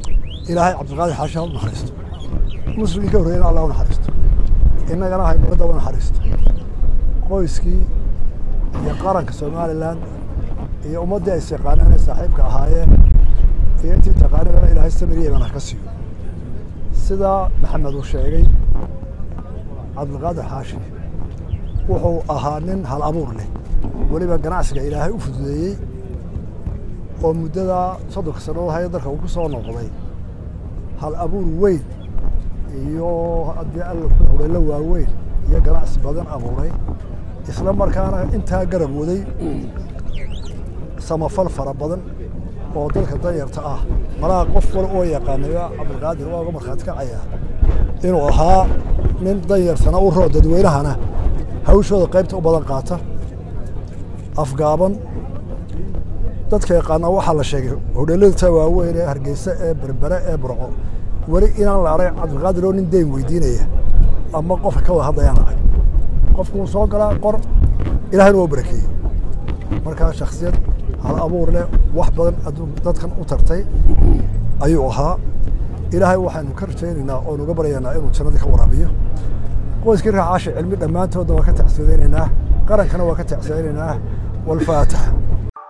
ilaahay cabdiqaadir xaashi ha u naxariisto muslimkii ka horreeyana allah u naxariisto innagana haymarada u naxariisto qoyskii iyo qaranka somalilan iyo ummaddii ay syaqaaneen ay saaxiibka ahaayeen iyo intii taqaanibana ilaahay samiriyegana ha ka siiyo sidaa maxamed uu sheegay cabdiqaadir xaashi wuxuu ahaa nin hal abuur leh weliba ganacsiga ilaahay u fududeeyey oo muddadaa soddonka sannadood haya dalka uu ku soo noqday hal abuur weyn iyo haddii alla ku howleelo waaweyn iyo ganacsi badan abuuray isla markaana intaa garab waday samafal fara badan oo dalka danyarta ah malaha qof wal oo yaqaanaya cabdiqaadir waa uga markhaati kacaya inuu ahaa nin danyartana u roo dadweynahana hawshooda qaybta u badan qaata afgaaban dadka yaqaana waxaa la sheegay hodheelada waaweyn ee hargeysa ee berbere ee burco weli inaan la arag cabdiqaadir oo nin deyn weydiinaya ama qofka ka wada hadlayaan arag qofku wuu soo galaa qor ilahayna waa barakeeyey markaa shaksiyad hal abuur leh wax badan adduun dadkan u tartay ayuu ahaa ilaahay waxaanu ka rajaynaynaa oonu uga baryaynaa inuu jannadii ka waraabiyo qoyskii raacaasha cilmi dhammaantoodna waa ka tacsiyadaynaynaa qarankana waa ka tacsiyadaynaynaa walfaataxa